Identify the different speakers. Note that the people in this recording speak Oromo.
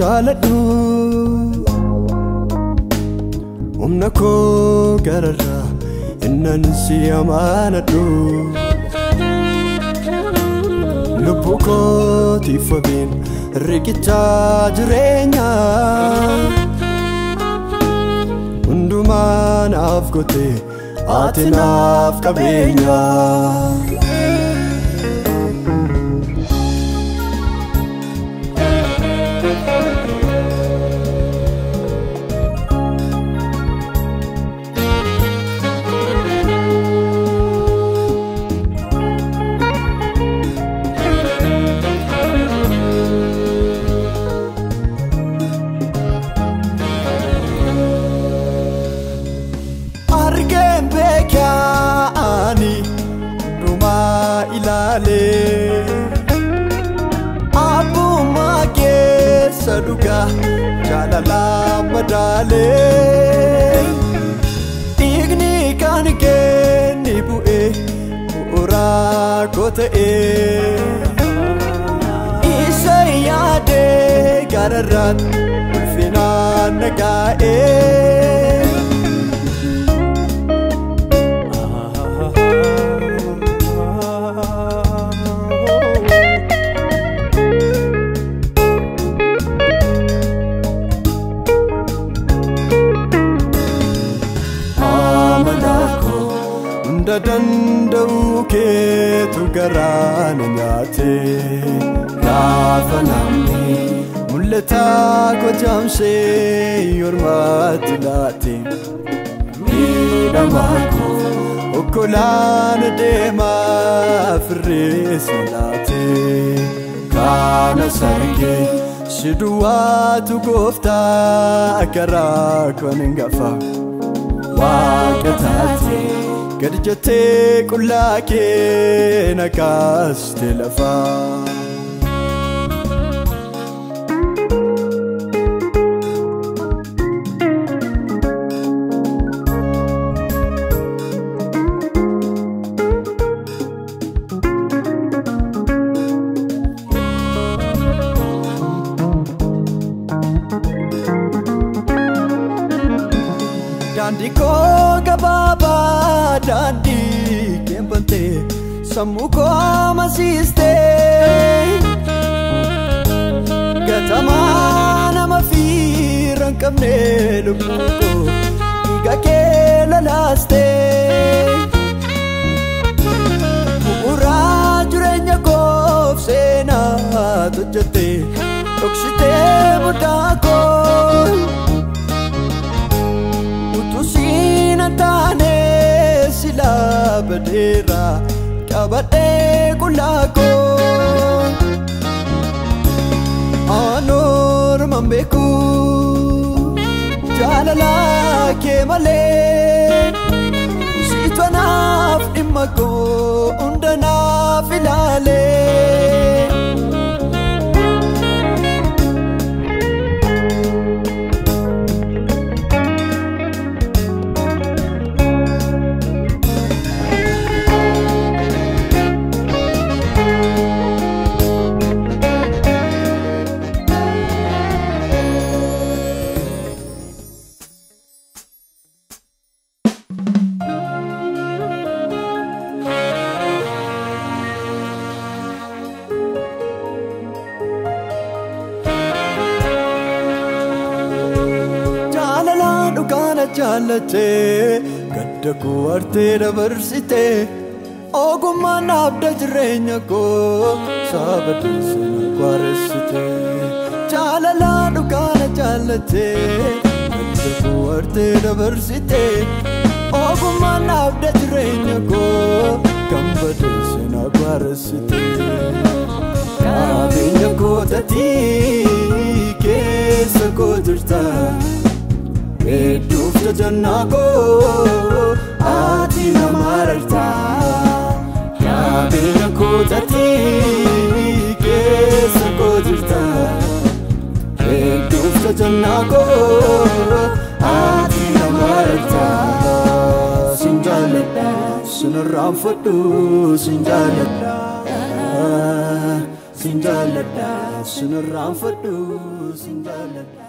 Speaker 1: jaaladhu humna koo gararraa innan si amaanadhu lubbuu kootiif wabiin riqichaa jireenya hundumaa naaf gote ati naaf qabeenya. argeen beekaani dhumaa ilaalee abbummaa keessa dhugaa jaalalaa madaalee dhiigni kan kenni bu'ee bu'uuraa koo ta'ee isa yaadee gararraatti ulfinaan nagaa'ee. amanako hunda danda'u keetu garaana nyaate gaafa namni mul'ataa kojaamsee yormaatti laate miidhamaako okkolaana deemaa firreessa laate kaana sargee si duwwaatu gooftaa karaa kon hin gafa. waaqa taate gad jettee qullaa kee naqaaste lafaa. daandii koo gabaabaa daandii keembantee sammuu koo masiistee gatamaa nama fiira hin qabne lubbuu koo dhiiga kee lolaastee bu'uuraa jireenya koof seenaa hojjettee dhoksitee muddaa koo. utusiina taane silaa badeera qabadhee qullaakoo aanorman beeku jaalala kee malee siitwanaaf dhimma koo hundanaaf ilaalee. jaalala dhugaana jaallattee gadda koo artee dabarsitee ogummaan dhaabda jireenya koo sabadeessa na kwaaressitee jaalala dhugaana jaallattee gadda koo artee dabarsitee ogummaan dhaabda jireenya koo gammadeessa na kwaaressitee qabeenya kootatii keessa koo jirta hedduuf jajannaa koo ati nama ararta qabeenya kootatii keessa koo jirta hedduuf jajannaa koo ati nama ararta sin jaalladha sin irraanfadhu sin jaalladha sin jaalladha sin irraanfadhu sin jaalladha.